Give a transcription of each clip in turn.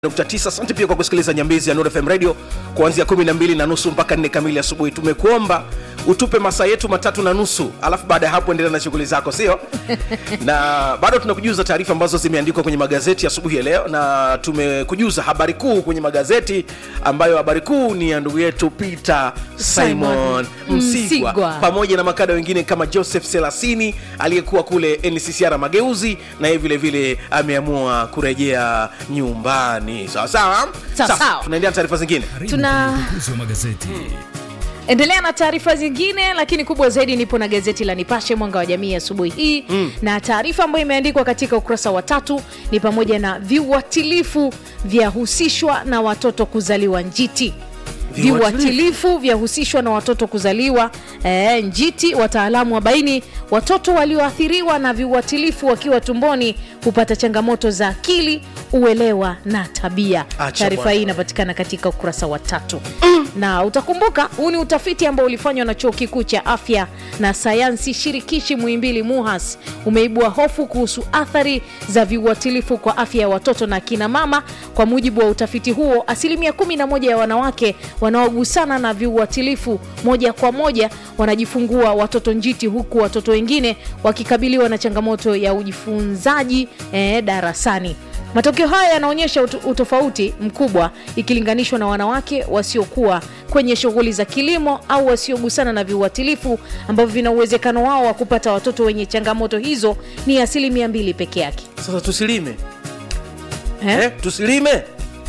nukta tisa. Asante pia kwa kusikiliza Nyambizi ya Nuru FM Radio kuanzia kumi na mbili na nusu mpaka nne kamili asubuhi. Tumekuomba utupe masaa yetu matatu na nusu, alafu baada ya hapo endelea na shughuli zako, sio? na bado tunakujuza taarifa ambazo zimeandikwa kwenye magazeti asubuhi ya, ya leo, na tumekujuza habari kuu kwenye magazeti ambayo habari kuu ni ya ndugu yetu Peter Simon, Simon Msigwa, Msigwa. pamoja na makada wengine kama Joseph Selasini aliyekuwa kule NCCR Mageuzi, na yeye vile vile ameamua kurejea nyumbani. Sawa sawa, Sawa, Sasa, sawa. tunaendelea na taarifa zingine. Tuna- Udukuzi wa magazeti endelea na taarifa zingine lakini kubwa zaidi nipo na gazeti la nipashe mwanga wa jamii asubuhi hii mm. na taarifa ambayo imeandikwa katika ukurasa wa tatu ni pamoja na viuatilifu vyahusishwa na watoto kuzaliwa njiti Viuatilifu? viuatilifu vyahusishwa na watoto kuzaliwa e, njiti wataalamu wabaini watoto walioathiriwa na viuatilifu wakiwa tumboni hupata changamoto za akili uelewa na tabia Acha taarifa bwana. hii inapatikana katika ukurasa wa tatu na utakumbuka huu ni utafiti ambao ulifanywa na chuo kikuu cha afya na sayansi shirikishi muhimbili muhas umeibua hofu kuhusu athari za viuatilifu kwa afya ya watoto na akina mama kwa mujibu wa utafiti huo asilimia 11 ya wanawake wanaogusana na viuatilifu moja kwa moja wanajifungua watoto njiti huku watoto wengine wakikabiliwa na changamoto ya ujifunzaji eh, darasani matokeo haya yanaonyesha ut- utofauti mkubwa ikilinganishwa na wanawake wasiokuwa kwenye shughuli za kilimo au wasiogusana na viuatilifu ambavyo vina uwezekano wao wa kupata watoto wenye changamoto hizo ni asilimia mbili peke yake Sasa tusilime eh? eh, tusilime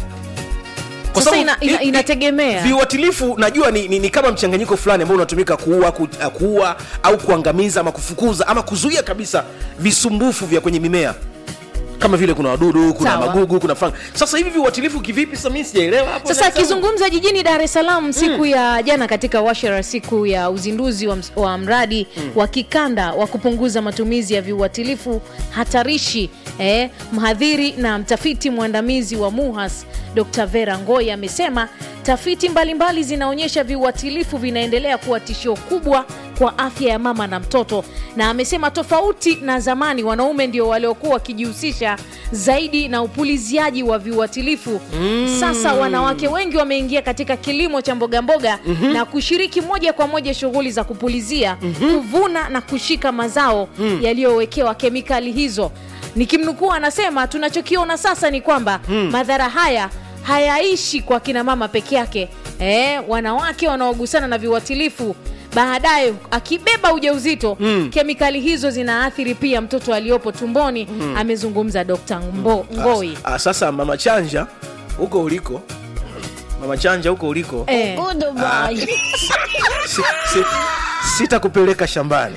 Kwa Sasa sababu ina- ina- i- i- inategemea. viuatilifu najua ni, ni, ni kama mchanganyiko fulani ambao unatumika kuua, ku, uh, kuua au kuangamiza ama kufukuza ama kuzuia kabisa visumbufu vya kwenye mimea kama vile kuna wadudu kuna Sawa. magugu kuna fang. Sasa hivi viuatilifu kivipi? Sasa mimi sijaelewa hapo. sasa Nasema- akizungumza jijini dar es salaam siku ya jana katika washara siku ya uzinduzi wa, ms- wa mradi wa kikanda wa kupunguza matumizi ya viuatilifu hatarishi eh, mhadhiri na mtafiti mwandamizi wa muhas dr vera ngoi amesema tafiti mbalimbali zinaonyesha viuatilifu vinaendelea kuwa tishio kubwa kwa afya ya mama na mtoto na amesema tofauti na zamani wanaume ndio waliokuwa wakijihusisha zaidi na upuliziaji wa viuatilifu mm. sasa wanawake wengi wameingia katika kilimo cha mbogamboga mm-hmm. na kushiriki moja kwa moja shughuli za kupulizia mm-hmm. kuvuna na kushika mazao mm. yaliyowekewa kemikali hizo nikimnukuu anasema tunachokiona sasa ni kwamba mm. madhara haya hayaishi kwa kina mama peke yake e, wanawake wanaogusana na viuatilifu baadaye akibeba ujauzito mm. kemikali hizo zinaathiri pia mtoto aliyopo tumboni mm. amezungumza dr Mbo, ngoi Ah, sasa mama chanja huko uliko mama chanja huko uliko Eh, Ah, si, si, sitakupeleka shambani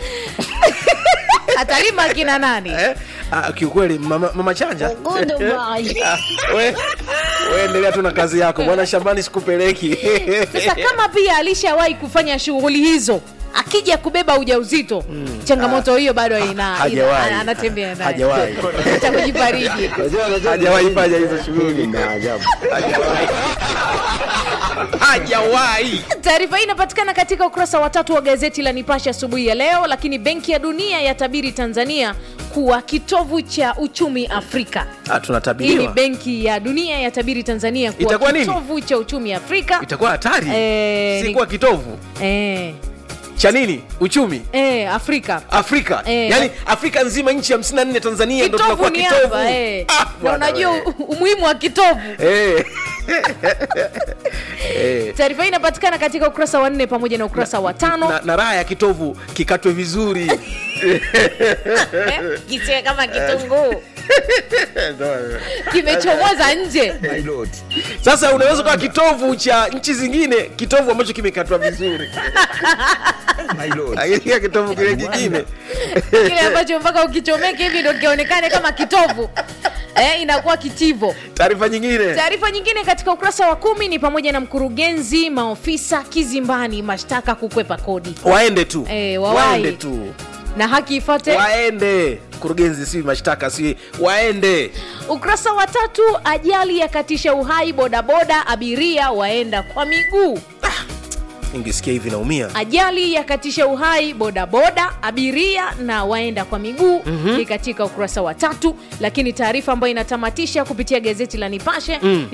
atalima akina nani eh? ah, kiukweli mama, mama chanja Ah, we, we endelea tu na kazi yako bwana shambani sikupeleki sasa kama pia alishawahi kufanya shughuli hizo akija kubeba ujauzito mm. changamoto hiyo bado ina, ina, Hajawahi. ana- anatembea naye Hajawahi. cha kujifariji hajawahi fanya hizo shughuli hajawahi taarifa hii inapatikana katika ukurasa wa tatu wa gazeti la nipashe asubuhi ya leo lakini benki ya dunia yatabiri tanzania kuwa kitovu cha uchumi afrika Ah, hii ni tunatabiriwa benki ya dunia yatabiri tanzania kuwa Itakuwa nini? kitovu cha uchumi afrika itakuwa hatari Eh, si ni- kuwa kitovu eh, cha nini uchumi eh, afrika afrika Eh. yaani afrika nzima nchi 54 tanzania ndo kitovu tunakuwa ni kitovu hapa eh. Ah, na bwana unajua we. u- umuhimu wa kitovu Eh. Eh. taarifa hii inapatikana katika ukurasa wa nne pamoja na ukurasa wa tano na, na raha ya kitovu kikatwe vizuri Eh, kisiwe kama kitunguu kimechomoza nje sasa unaweza kuwa kitovu cha nchi zingine kitovu ambacho kimekatwa vizuri lakini kile kitovu kile kingine kile ambacho mpaka ukichomeke hivi ndo kionekane kama kitovu eh, inakuwa kitivo taarifa nyingine taarifa nyingine katika ukurasa wa kumi ni pamoja na mkurugenzi maofisa kizimbani mashtaka kukwepa kodi waende tu Eh, wawahi. waende tu na haki ifate waende mkurugenzi si mashtaka si waende ukurasa wa tatu ajali yakatisha uhai bodaboda abiria waenda kwa miguu ingesikia hivi naumia ajali yakatisha uhai bodaboda abiria na waenda kwa miguu mm-hmm. ni katika ukurasa wa tatu lakini taarifa ambayo inatamatisha kupitia gazeti la nipashe mm.